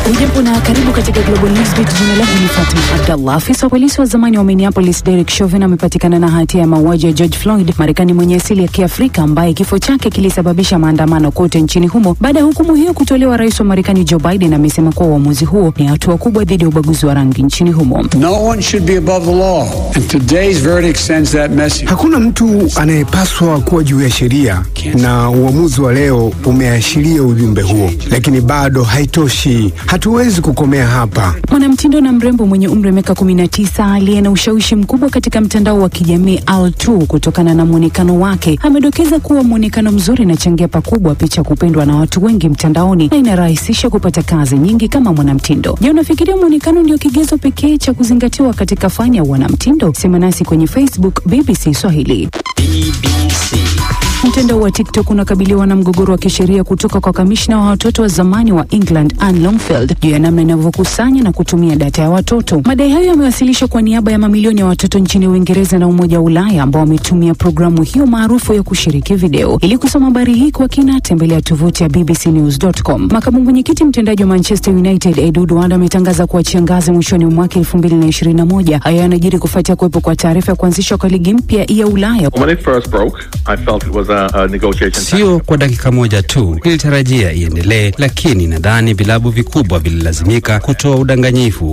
Hujambo na karibu katika Global Newsbeat. Jina langu ni Fatma Abdallah. Afisa wa polisi wa zamani wa Minneapolis Derek Chauvin amepatikana na hatia ya mauaji ya George Floyd, Marekani mwenye asili ya Kiafrika ambaye kifo chake kilisababisha maandamano kote nchini humo. Baada ya hukumu hiyo kutolewa, rais wa Marekani Joe Biden amesema kuwa uamuzi huo ni hatua kubwa dhidi ya ubaguzi wa rangi nchini humo. No one should be above the law, and today's verdict sends that message. Hakuna mtu anayepaswa kuwa juu ya sheria, na uamuzi wa leo umeashiria ujumbe huo, lakini bado haitoshi. Hatuwezi kukomea hapa. Mwanamtindo na mrembo mwenye umri wa miaka 19 aliye na ushawishi mkubwa katika mtandao wa kijamii Al2 kutokana na mwonekano wake amedokeza kuwa mwonekano mzuri inachangia pakubwa picha kupendwa na watu wengi mtandaoni na inarahisisha kupata kazi nyingi kama mwanamtindo. Je, unafikiria mwonekano ndio kigezo pekee cha kuzingatiwa katika fani ya wanamtindo? Sema nasi kwenye Facebook BBC Swahili. Mtandao wa TikTok unakabiliwa na mgogoro wa kisheria kutoka kwa kamishna wa watoto wa zamani wa England Anne Longfield juu ya namna inavyokusanya na kutumia data ya watoto. Madai hayo yamewasilishwa kwa niaba ya mamilioni ya watoto nchini Uingereza na Umoja wa Ulaya ambao wametumia programu hiyo maarufu ya kushiriki video. Ili kusoma habari hii kwa kina, tembelea tovuti ya bbcnews.com. Makamu mwenyekiti mtendaji wa Manchester United Edu Duard ametangaza kuachia ngazi mwishoni mwa mwaka 2021. Hayo yanajiri kufuatia kuwepo kwa taarifa ya kuanzishwa kwa ligi mpya ya Ulaya. When it first broke, I felt it was a, a negotiation. Sio kwa dakika moja tu, nilitarajia iendelee, lakini nadhani vilabu vikubwa vililazimika kutoa udanganyifu.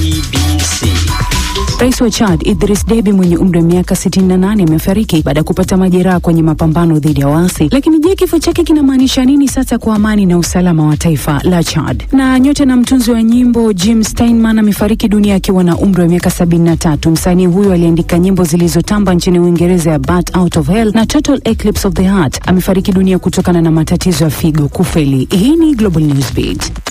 Rais wa Chad Idris Deby mwenye umri wa miaka 68 amefariki baada ya kupata majeraha kwenye mapambano dhidi ya waasi. Lakini je, kifo chake kinamaanisha nini sasa kwa amani na usalama wa taifa la Chad? Na nyota na mtunzi wa nyimbo Jim Steinman amefariki dunia akiwa na umri wa miaka 73. Msanii huyo aliandika nyimbo zilizotamba nchini Uingereza ya Bat Out of Hell na Total Eclipse of the Heart. Amefariki dunia kutokana na matatizo ya figo kufeli. Hii ni Global Newsbeat.